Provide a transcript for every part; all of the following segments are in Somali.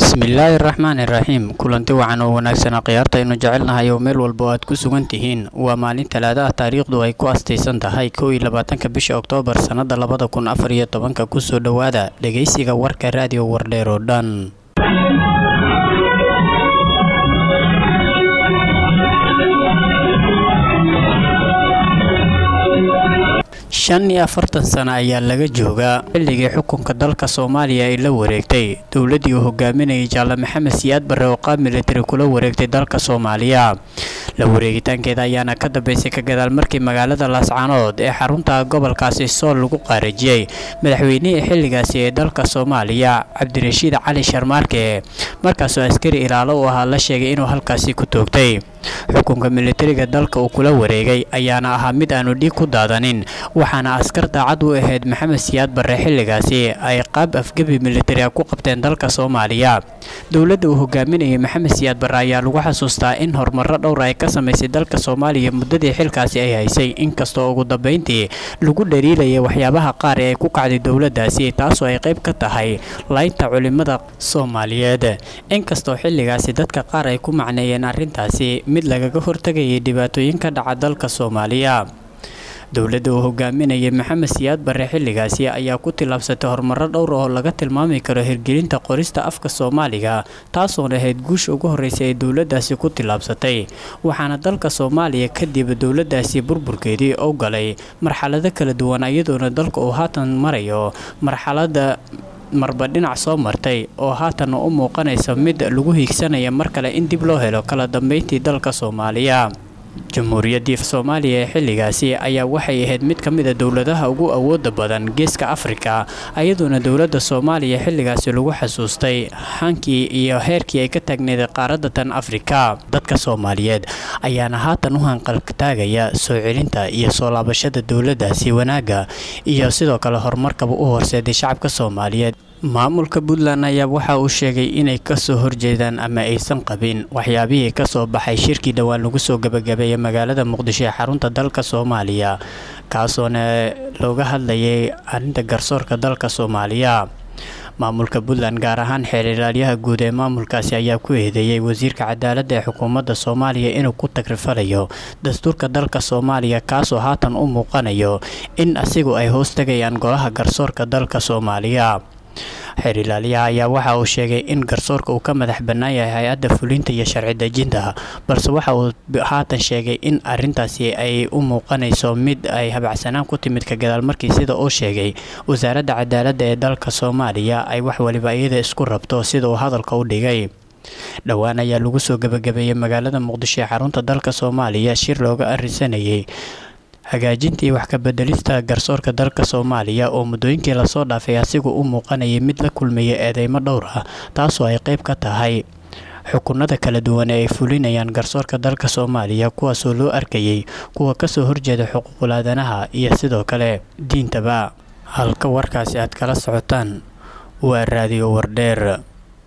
bismillaahi raxmaani raxiim kulanti wacan oo wanaagsanaa khiyaarta aynu jecelnahay oo meel walba oo aad ku sugan tihiin waa maalin talaada ah taariikhdu ay ku astaysan tahay kow iyo labaatanka bisha oktoobar sannada labada kun afar iyo tobanka kusoo dhowaada dhegaysiga warka raadiyo wardheer oo dhan shan iyo afartan sano ayaa laga joogaa xilligii xukunka dalka soomaaliya ay la wareegtay dowladdii uu hogaaminayay jaale maxamed siyaad barre oo qaab militari kula wareegtay dalka soomaaliya la wareegitaankeeda ayaana ka dambeysay ka gadaal markii magaalada laascaanood ee xarunta gobolkaasi sool lagu qaarajiyey madaxweynihii xilligaasi ee dalka soomaaliya cabdirashiid cali sharmaarke markaasoo askari ilaalo u ahaa la sheegay inuu halkaasi ku toogtay xukunka militariga dalka uu kula wareegay ayaana ahaa mid aanu dhiig ku daadanin waxaana askar daacad u ahayd maxamed siyaad barre xilligaasi ay qaab afgebi militari a ku qabteen dalka soomaaliya dowladda uu hogaaminayay maxamed siyaad barre ayaa lagu xasuustaa in horumaro dhowr ay ka samaysay dalka soomaaliya muddadii xilkaasi ay haysay inkastoo ugu dambeyntii lagu dhaliilayay waxyaabaha qaar ee ay ku kacday dowladdaasi taasoo ay qayb ka tahay laynta culimada soomaaliyeed inkastoo xilligaasi dadka qaar ay ku macneeyeen arrintaasi mid lagaga hortagayay dhibaatooyin ka dhaca dalka soomaaliya dowladda uu hogaaminayay maxamed siyaad barre xilligaasi ayaa ku tillaabsatay horumaro dhowr oo laga tilmaami karo hirgelinta qorista afka soomaaliga taasoona ahayd guusha ugu horreysay ay dowladdaasi ku tillaabsatay waxaana dalka soomaaliya kadib dowladdaasi burburkeedii u galay marxalado kala duwan iyadoona dalka uu haatan marayo marxalada marba dhinac soo martay oo haatan u muuqanaysa mid lagu hiigsanaya mar kale in dib loo helo kala dambeyntii dalka soomaaliya jamhuuriyaddii soomaaliya ee xilligaasi ayaa waxay ahayd mid ka mid a dowladaha ugu awooda badan geeska afrika iyadoona dowladda soomaaliya xilligaasi lagu xasuustay hankii iyo heerkii ay ka taagneed qaaradda tan afrika dadka soomaaliyeed ayaana haatan u hanqaltaagaya soo celinta iyo soo laabashada dowladdaasi wanaagga iyo sidoo kale horumarkaba u horseeday shacabka soomaaliyeed maamulka puntland ayaa waxa uu sheegay inay kasoo horjeedaan ama aysan qabin waxyaabihii kasoo baxay shirkii dhowaan lagu soo gabagabeeyay magaalada muqdisho ee xarunta dalka soomaaliya kaasoona looga hadlayay arrinta garsoorka dalka soomaaliya maamulka puntland gaar ahaan xeer ilaalyaha guud ee maamulkaasi ayaa ku eedeeyey wasiirka cadaaladda ee xukuumadda soomaaliya inuu ku tagrifalayo dastuurka dalka soomaaliya kaasoo haatan u muuqanayo in asigu ay hoos tegayaan golaha garsoorka dalka soomaaliya xeer ilaaliyaha ayaa waxa uu sheegay in garsoorka uu ka madax bannaan yahay hay-adda fulinta iyo sharci dejinta balse waxa uu haatan sheegay in arintaasi ay u muuqanayso mid ay habacsanaan ku timid ka gadaal markii sida uu sheegay wasaaradda cadaaladda ee dalka soomaaliya ay wax waliba iyada isku rabto sida uu hadalka u dhigay dhowaan ayaa lagu soo gabagabeeyey magaalada muqdisho ee xarunta dalka soomaaliya shir looga arisanayay hagaajintii wax kabedelista garsoorka dalka soomaaliya oo muddooyinkii lasoo dhaafay asigu u muuqanayay mid la kulmaya eedeymo dhowr ah taasoo ay qayb ka tahay xukunada kala duwan ee ay fulinayaan garsoorka dalka soomaaliya kuwaasoo loo arkayay kuwa kasoo horjeeda xuquuqul aadanaha iyo sidoo kale diintaba halka warkaasi aad kala socotaan waa raadiyo wardheer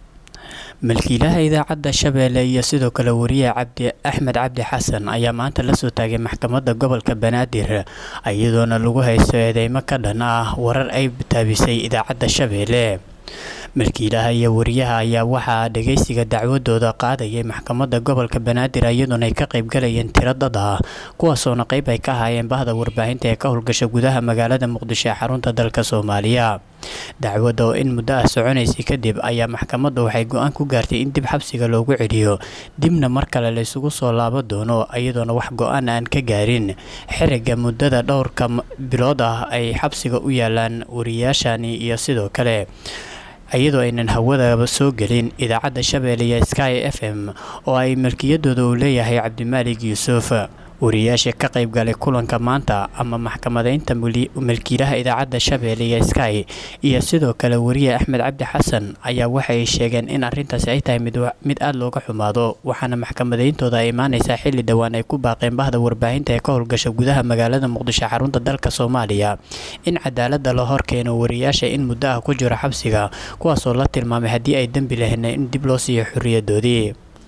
milkiilaha idaacadda shabeelle iyo sidoo kale wariye cabdi axmed cabdi xasan ayaa maanta lasoo taagay maxkamadda gobolka banaadir iyadoona lagu haysto eedeymo ka dhan ah warar ay taabisay idaacadda shabeelle milkiilaha iyo wariyaha ayaa waxaa dhageysiga dacwadooda qaadayay maxkamadda gobolka banaadir iyadoona ay ka qaybgalayeen tiro dad ah kuwaasoona qayb ay ka ahaayeen bahda warbaahinta ee ka howlgasha gudaha magaalada muqdisho ee xarunta dalka soomaaliya dacwadda oo in muddo ah soconaysay kadib ayaa maxkamadda waxay go-aan ku gaartay in dib xabsiga loogu celiyo dibna mar kale laysugu soo laabo doono iyadoona wax go-aan aan ka gaarin xiriga muddada dhowrka bilood ah ay xabsiga u yaalaan wariyaashani iyo sidoo kale iyadoo aynan hawadaba soo gelin idaacadda shabeelle iyo sky f m oo ay milkiyadooda uu leeyahay cabdimaalig yuusuf wariyaasha ka qayb galay kulanka maanta ama maxkamadeynta milkiilaha idaacadda shabeelle iyo sky iyo sidoo kale wariye axmed cabdi xasan ayaa waxay sheegeen in arrintaasi ay tahay mid aada looga xumaado waxaana maxkamadeyntooda ay imaaneysaa xilli dhowaan ay ku baaqeen bahda warbaahinta ee ka howlgasha gudaha magaalada muqdisho xarunta dalka soomaaliya in cadaalada la horkeeno wariyaasha in muddo ah ku jiro xabsiga kuwaasoo la tilmaamay haddii ay dembi lahena in dib loo siiyo xoriyadoodii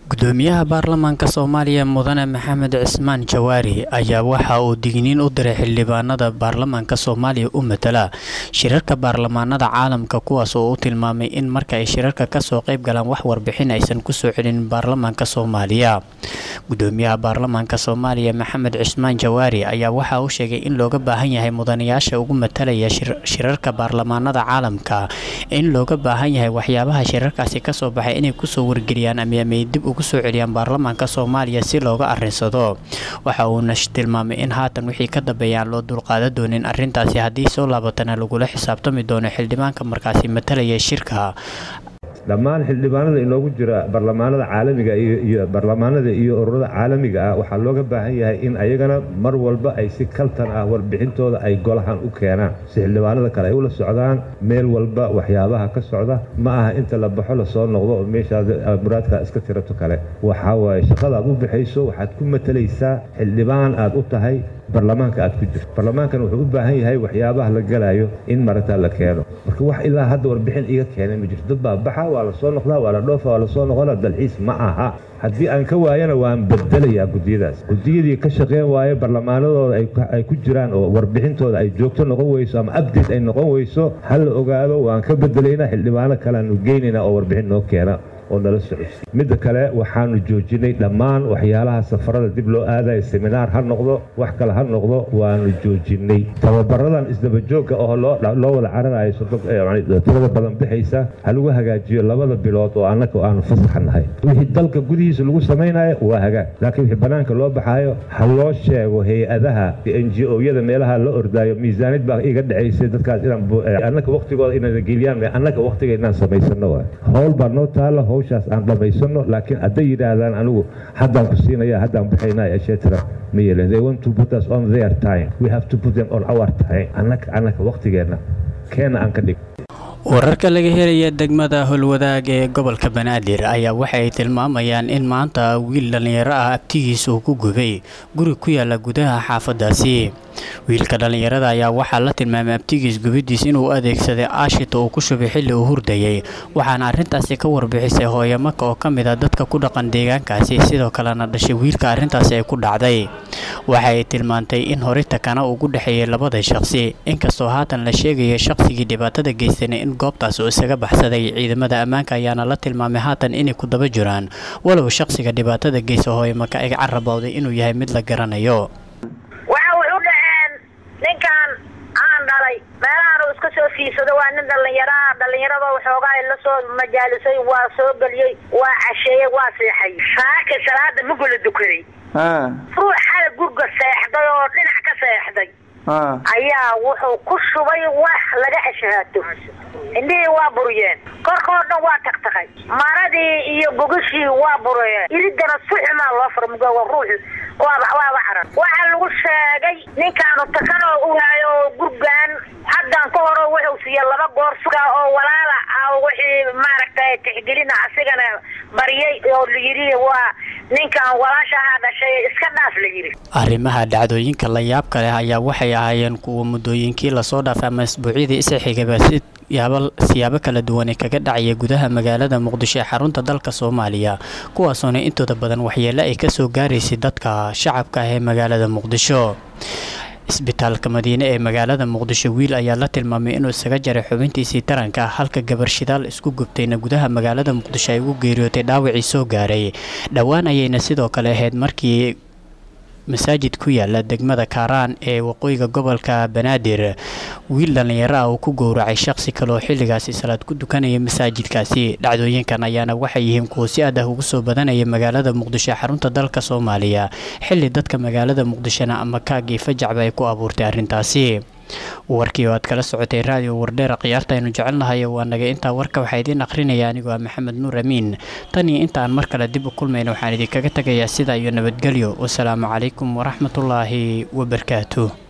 gudoomiyaha baarlamaanka soomaaliya mudane maxamed cismaan jawaari ayaa waxa uu digniin u diray xildhibaanada baarlamaanka soomaaliya u matala shirarka baarlamaanada caalamka kuwaas oo u tilmaamay in marka ay shirarka kasoo qayb galaan wax warbixin aysan kusoo celin baarlamaanka soomaaliya gudoomiyaha baarlamaanka soomaaliya maxamed cismaan jawaari ayaa waxa uu sheegay in looga baahan yahay mudanayaasha ugu matalaya shirarka baarlamaanada caalamka in looga baahan yahay waxyaabaha shirarkaasi kasoo baxay inay kusoo wargeliyaan ama dib ugu soo celiyaan baarlamaanka soomaaliya si looga arinsado waxa uuna tilmaamay in haatan wixii ka dambeeya aan loo dulqaada doonin arrintaasi haddii soo laabatana lagula xisaabtami doono xildhibaanka markaasi matalaya shirka dhammaan xildhibaanada inoogu jira barlamaanada caalamiga iyo barlamaanada iyo ururada caalamiga ah waxaa looga baahan yahay in ayagana mar walba ay si kaltan ah warbixintooda ay golahan u keenaan si xildhibaanada kale ay ula socdaan meel walba waxyaabaha ka socda ma aha inta la baxo lasoo noqdo oo meeshaad muraadka iska tirato kale waxaa waaye shaqada aad u bixayso waxaad ku matalaysaa xildhibaan aad u tahay barlamaanka aad ku jirto barlamaankan wuxuu u baahan yahay waxyaabaha la galayo in maragtaa la keeno marka wax ilaa hadda warbixin iga keenay ma jirto dad baa baxa waa la soo noqdaa waa la dhoofa waa la soo noqona dalxiis ma aha haddii aan ka waayana waan bedelayaa gudiyadaas gudiyadii ka shaqeyn waaye barlamaanadooda ay ku jiraan oo warbixintooda ay joogto noqon weyso ama abdate ay noqon weyso ha la ogaado waan ka bedelaynaa xildhibaano kaleanu geynaynaa oo warbixin noo keena oo nala socodsi midda kale waxaanu joojinay dhammaan waxyaalaha safarada dib loo aadayo seminaar ha noqdo wax kale ha noqdo waanu joojinay tababaradan isdabajoogga oo loo wada cararayo tirada badan bixaysa ha lagu hagaajiyo labada bilood oo annaga aanu fasaxa nahay wixii dalka gudihiisa lagu samaynayo waa hagaag laakiin wixii bannaanka loo baxaayo ha loo sheego hay-adaha n g o-yada meelaha la ordaayo miisaanid baa iga dhacaysay dadkaas inannaga waktigooda inayna geliyaan annaga waktiga inaan samaysano waay howl baa noo taala hawshaas aan dhammaysano laakiin hadday yidhaahdaan anigu haddaan ku siinaya haddaan bixaynaya etcetera ma yeelen they want to put us on their time we have to put them on our time annaga annaga waktigeenna keena aan ka dhig wararka laga helaya degmada howlwadaag ee gobolka banaadir ayaa waxa ay tilmaamayaan in maanta wiil dhallinyaro ah abtigiisa uu ku gubay guri ku yaala gudaha xaafadaasi wiilka dhallinyarada ayaa waxaa la tilmaamay abtigiis gubidiis inuu adeegsaday aashita uu ku shubay xilli uu hurdayay waxaana arrintaasi ka warbixisay hooyamaka oo ka mid a dadka ku dhaqan deegaankaasi sidoo kalena dhashay wiilka arrintaasi ay ku dhacday waxa ay tilmaantay in horita kana ugu dhexeeyay labada shaqsi inkastoo haatan la sheegaya shaqsigii dhibaatada geystana in goobtaas uu isaga baxsaday ciidamada ammaanka ayaana la tilmaamay haatan inay ku daba jiraan walow shaqsiga dhibaatada geysta hooyamaka ay carabowday inuu yahay mid la garanayo ninkan aan dhalay meelahan uu iska soo fiirsado waa nin dhallinyaraha dhallinyarada waxoogaa la soo majaalisay waa soo geliyey waa casheeyey waa seexay saaka salaada mugula dukaday ruux xala gurga seexday oo dhinac ka seexday ayaa wuxuu ku shubay wax laga ashahaato indhihii waa buriyeen korkoo dhan waa tagtaqay maradii iyo gogashii waa buriyeen iridana suxumaa loo fura mugowa ruuxi waaba waaba caran waxaa lagu sheegay ninkaanu takanoo u hayo gurgaan haddan ka horo wuxuu siiya laba goor suga oo walaala ah wixii maaragtay tixgelina asigana baryay oo la yidhi waa ninkan walaashahaa dhashay iska dhaaf la yidhi arrimaha dhacdooyinka la yaabka leh ayaa waxay ahaayeen kuwa muddooyinkii lasoo dhaafay ama isbuucyadii isa xigaba si yaaba siyaabo kala duwan ee kaga dhacaya gudaha magaalada muqdisho ee xarunta dalka soomaaliya kuwaasoona intooda badan waxyeelo ay kasoo gaaraysay dadka shacabka ah ee magaalada muqdisho isbitaalka madiine ee magaalada muqdisho wiil ayaa la tilmaamay inuu isaga jaray xubintiisii taranka halka gabar shidaal isku gubtayna gudaha magaalada muqdisho ay ugu geeriyootay dhaawacii soo gaaray dhowaan ayayna sidoo kale ahayd markii masaajid ku yaala degmada kaaraan ee waqooyiga gobolka banaadir wiil dhallinyaro ah uu ku gowracay shaqsi kale oo xilligaasi salaad ku dukanaya masaajidkaasi dhacdooyinkan ayaana waxay yihiin kuwo si aad ah ugu soo badanaya magaalada muqdisho ee xarunta dalka soomaaliya xilli dadka magaalada muqdishona ama kaagii fajacba ay ku abuurtay arrintaasi warkii oo aad kala socotay raadiyo wardheera khiyaarta aynu jecelnahay waa naga intaa warka waxaa idiin akhrinaya anigoo ah maxamed nuur amiin tan iyo intaan mar kale dib u kulmayna waxaan idinkaga tegayaa sidaa iyo nabadgelyo wasalaamu calaykum waraxmatullaahi wabarakaatuh